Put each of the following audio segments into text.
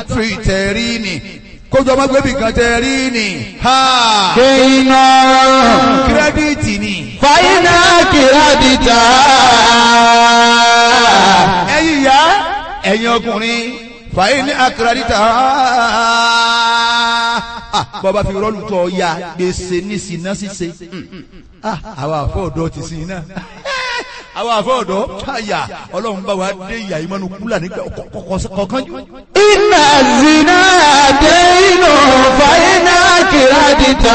fi tẹ̀rí ni kójú ọmọ gbẹ́bí kan tẹ̀rí ni ha kéènà kírẹ́díìtì ni fàyínà kìrádìtà ẹ̀yin ìyá ẹ̀yin ọkùnrin fàyè ní akérèdítà bọ́ba fi rọ́ọ̀lù tọ́ ya gbèsè ní sinna ṣíṣe Ah, àwa àfọ̀dọ́ ti sin iná àwa àfọ̀dọ́ àyà ọlọ́run bá wa dé ìyá ìmọ̀nù kúlà nígbà kọ̀ọ̀kan jù. iná zina dénú fàyínà kìrádìtà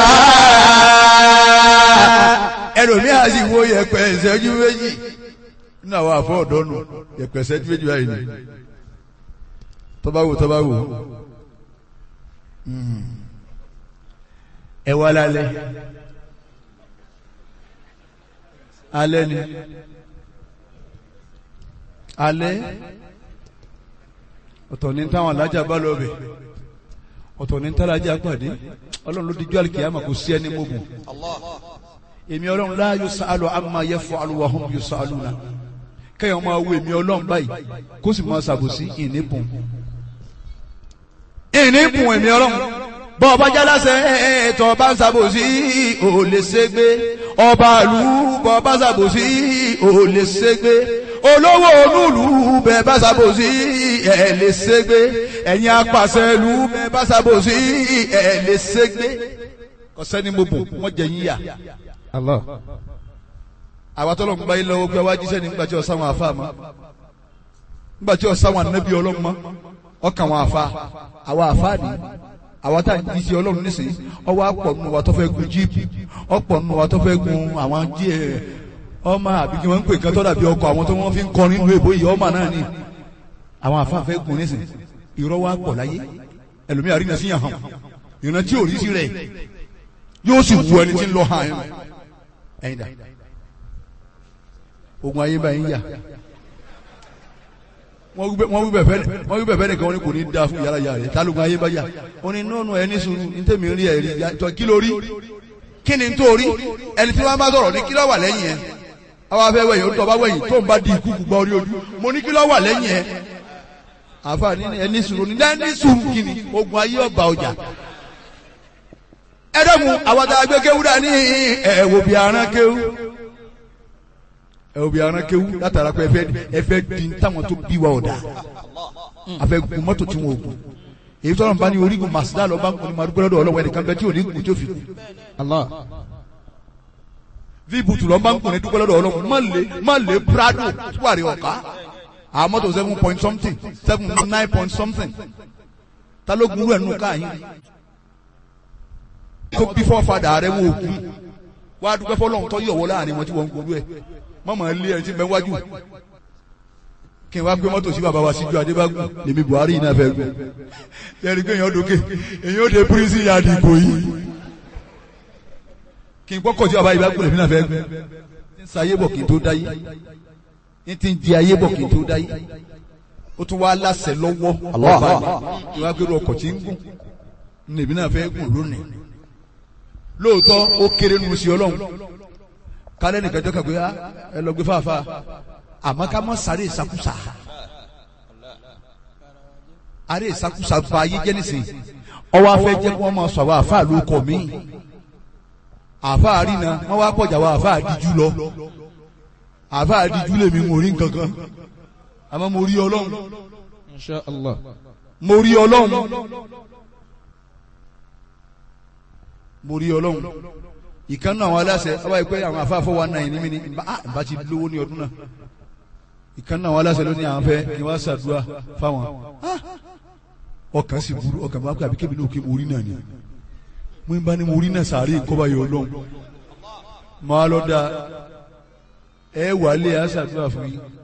ẹlòmí a sì wo yẹ̀pẹ̀ ìṣẹ́jú méjì nínú àwọn àfọ̀dọ́ nù yẹ̀pẹ̀ ìṣẹ́jú méjì báyìí ni tọ́ba wò tọ́ba wò Mm. ẹ wá lálẹ́ alẹ́ ni alẹ́ ọ̀tọ̀ ní táwọn alájà bá lọ bẹ̀ ọ̀tọ̀ ní tálájà pàdé ọlọ́run ló dijú àlìkìyàmà kò sí ẹni mọ́gùn èmi ọlọ́run la yusalu amma yaf'alu wa hum yusaluna kẹ́yìn máa wo èmi ọlọ́run báyìí kó sì máa ṣàbòsí ìníbùn ìníbùn èmi ọlọ́run bọ́ ọba jálásẹ̀ ẹ̀ẹ́tọ̀ ọba ń ṣàbòsí ò lè ṣègbé ọba ìlú bọ́ ọba ṣàbòsí ò lè ṣègbé olówó onúlù bẹ́ẹ̀ bá ṣàbòsí ẹ̀ lè ṣègbé ẹ̀yin apàṣẹ ìlú bẹ́ẹ̀ bá ṣàbòsí ẹ̀ lè ṣègbé kọ́sẹ́ni mo bò wọ́n jẹ yín yà Allah àwa tọ́lọ̀ ń gba ilé owó pé wá jíṣẹ́ ní nígbàtí ọ̀sán wọn àfa mọ́ nígbàtí ọ̀sán wọn ànábì ọlọ́run mọ́ ọkàn wọn àfa àwa àfa ni àwa tá à ń jí sí ọlọ́run nísìnyí ọwọ́ àpọ̀ nù wa tó fẹ́ gun jíìpù ọ̀pọ̀ nù wa tó fẹ́ gun àwọn jí ẹ̀ ọmọ àbí kí wọ́n ń pè kán tó dàbí ọkọ̀ àwọn tó wọ́n fi ń kọrin nínú èbó yìí ọmọ náà ni àwọn àfa fẹ́ gun nísìnyí irọ́ wa pọ̀ láyé ẹlòmíà rí iná sí yàn hàn ìrántí tí ò rí sí rẹ̀ yóò sì wù ẹni tí ń lọ hàn ẹ̀ ẹ̀yìn dà ogun ayé báyìí ń yà wọ́n wí bẹ̀fẹ́ wọ́n wí bẹ̀fẹ́ nìkan ní kò ní da fún yàrá yàrá rẹ̀ tálógun ayé bá yà ó ní nọ́ọ̀nù ẹni sùúrù ní tèmi rí ẹ̀rí jọ kí ló rí kí ni tó rí ẹni tí wọ́n bá sọ̀rọ̀ ní kí ló wà lẹ́yìn ẹ̀ àwọn afẹ́ wẹ̀yìn ó tọ́ bá wẹ̀yìn tó ń bá di ikú gbọ́ orí ojú mo ní kí ló wà lẹ́yìn ẹ̀ àfa ní ẹni sùúrù ní ẹni sùúrù kí ni ogun ayé ọba ọjà ẹ dẹ́mu àwọn àgbẹ̀ kéwú dání ẹ̀wò bí aràn kéwú ẹ̀wò bí aràn kéwú látara pé ẹfẹ́ ẹfẹ́ di táwọn tó bí wa ọ̀dà afẹ́ gun mọ́tò tí wọn ò gun èyí tọ́lọ̀ ń bá ní orígun màsídà lọ bá ń kun ní madúgbò lọ́dọ̀ ọlọ́wọ́ ẹnìkan bẹ́ẹ̀ tí ò ní gun tí ó fi kú Allah vibutu lọ bá ń kun ní dúgbò lọ́dọ̀ ọlọ́wọ́ má lè má lè prado wàrí ọ̀ká àwọn mọ́tò seven point something seven nine point something ta ló gun rẹ̀ nù káyìn tó bí fọ́fadà rẹ̀ wọ́n òkú wá dúpẹ́ fọlọ́run tó yọ̀wọ́ láàrin wọn tí wọ́n ń gbólú ẹ̀ mọ́mọ́ ilé ẹni tí ń bẹ wájú kí n wá gbé mọ́tò sí bàbá wa síjú adébágún lèmi buhari yìí náà fẹ́ gbé lẹ́rìí pé èèyàn dókè èèyàn ó de pírísì yàdì ìbò yìí kí n gbọ́kọ̀ sí bàbá yìí bá gbé lèmi náà fẹ́ gbé ń sa ayé bọ̀ kí n tó dáyé ń ti ń di ayé bọ̀ kí n tó dáyé ó tún wá láṣẹ lọ́wọ́ ọba yìí ìwà gbèrú ọkọ̀ tí ń gùn lèmi náà fẹ́ gùn lónìí lóòótọ́ ó kéré nu sí ọlọ́run kálẹ̀ nìkan jọ́ kàgbé ẹ lọ gbé fàáfà àmọ́ ká mọ́ sáré ìsakúsà àrẹ ìsakúsà ba ayé jẹ́ nísìn ọwọ́ afẹ́ jẹ́ kí wọ́n máa sọ àwọn àfáà ló kọ̀ mí àfáà àrínà wọ́n wá pọ̀jà àwọn àfáà àdíjú lọ àfáà àdíjú lèmi mo rí nǹkankan àmọ́ mo rí ọlọ́run Insha Allah mo rí ọlọ́run mo rí ọlọ́run ìkànnì àwọn aláṣẹ ọba ìpẹ́ àwọn afáfọ́ wa náà ní mi ní bá ti lówó ní ọdún náà ìkànnì àwọn aláṣẹ ló ní àwọn fẹ́ kí wọ́n ṣàdúrà fáwọn ọkàn sì burú ọkàn bá pẹ́ àbí kébì náà kí mo rí náà ni mo ń bá ní mo rí náà sàárè kọ́ba yọ ọlọ́run máa lọ da ẹ wà lé a ṣàdúrà fún yín